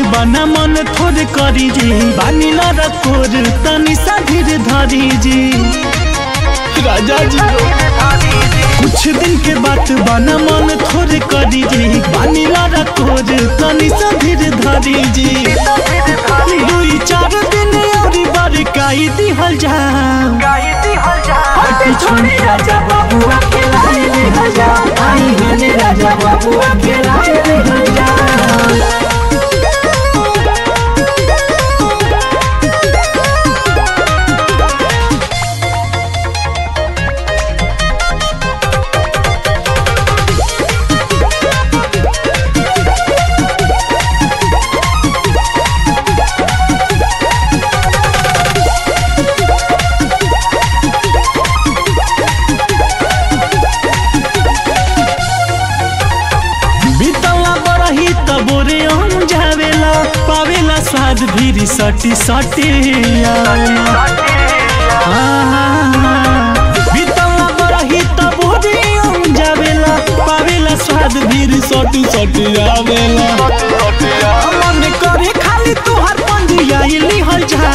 बना मन थोड़ करी जी बानी न रखोर तनी सा धीर धरी जी राजा जी कुछ दिन के बात बना मन थोड़ करी जी बानी न रखोर तनी सा धीर धरी जी दुई चार दिन और बरकाई दिहल जा हटे छोड़े राजा बाबुआ के लाए ले हजा आई हने राजा बाबुआ के लाए ले हजा बीतला बरही तबोरे हम जावेला पावेला स्वाद भीरी सटी सटी बीतला बरही तबोरे हम जावेला पावेला स्वाद भीरी सटी सटी आवेला मन करे खाली तुहर पंजिया लिहल जा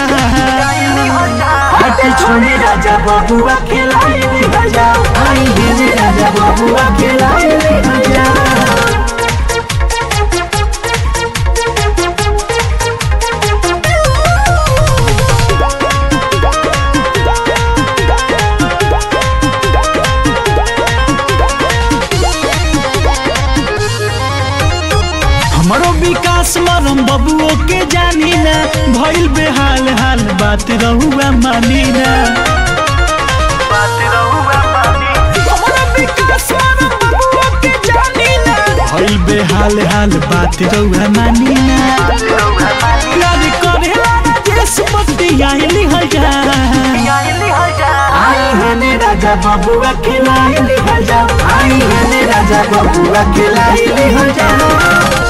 हटे छोड़े राजा बाबुआ के लाए ले हजा आई हने राजा बाबुआ के लाए ले हजा हमरो विकास मरम बबुओ के जानी ना भइल बेहाल हाल बात रहुआ मानी ना हमरो विकास मरम बबुओ के जानी ना भइल बेहाल हाल बात रहुआ मानी ना प्यार करेला ना जेस पत्ती आइली हल जा आई हने राजा बाबुआ के लाए ले हजा आई हने राजा बाबुआ के लाए ले हजा